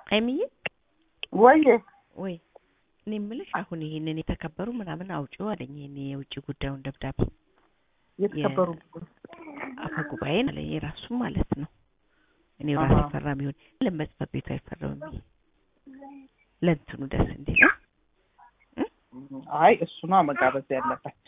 አይምዬ ወይ ወይ እኔ የምልሽ አሁን ይሄንን የተከበሩ ምናምን አውጪው አለኝ። ይሄን የውጭ ጉዳዩን ደብዳቤ የተከበሩ አፈ ጉባኤን አለ የራሱ ማለት ነው። እኔ አሃ። ራሴ ፈራሚ ሆን ለመጽፈት ቤቱ አይፈረምም ብዬ ለእንትኑ ደስ እንዲል አይ እሱኗ መጋበዝ ያለበት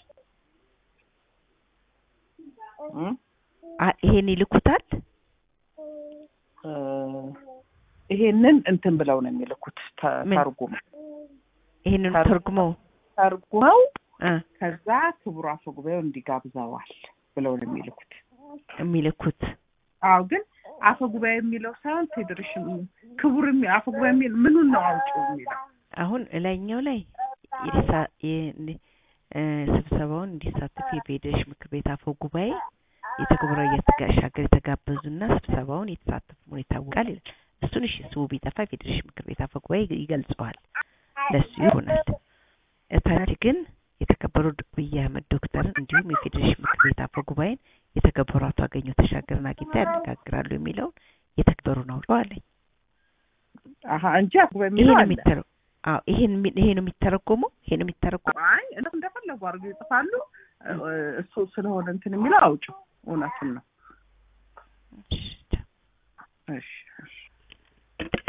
እም? አ- ይሄን ይልኩታል። እ፣ ይሄንን እንትን ብለው ነው የሚልኩት ተ- ምን? ተርጉም ይሄንን ተር- ተርጉመው ተርጉመው እ ከዛ ክቡር አፈ ጉባኤው እንዲጋብዘዋል ብለው ነው የሚልኩት። የሚልኩት አዎ ግን አፈ ጉባኤ የሚለው ሳይሆን ፌዴሬሽን ክቡር የሚ- አፈ ጉባኤ የሚል ምኑን ነው አውጪው የሚለው አሁን ላይኛው ላይ የሳ- የ- እ፣ ስብሰባውን እንዲሳተፉ የፌዴሬሽን ምክር ቤት አፈ ጉባኤ የተከበሩ እየተሻገር የተጋበዙና ስብሰባውን የተሳተፉ መሆኑ ይታወቃል ይላል። እሱን እሺ ስሙ ቢጠፋ የፌዴሬሽን ምክር ቤት አፈ ጉባኤ ይገልጸዋል፣ ለሱ ይሆናል። እታች ግን የተከበሩ አብይ አህመድ ዶክተርን እንዲሁም የፌዴሬሽን ምክር ቤት አፈ ጉባኤን የተከበሩ አቶ አገኘሁ ተሻገርን አግኝተው ያነጋግራሉ የሚለውን የተከበሩን አውጪው አለኝ። አሀ እንጂ አፈ ጉባኤ ይሄ የሚለው ነው አለ። የሚተረ አዎ ይሄን የሚ- ይሄ ነው የሚተረጎመው ይሄ ነው የሚተረጎመው አይ እነሱ እንደፈለጉ አድርገው ይጽፋሉ። እ፣ እሱ ስለሆነ እንትን የሚለው አውጪው እውነቱን ነው። እሺ፣ ቻው። እሺ እሺ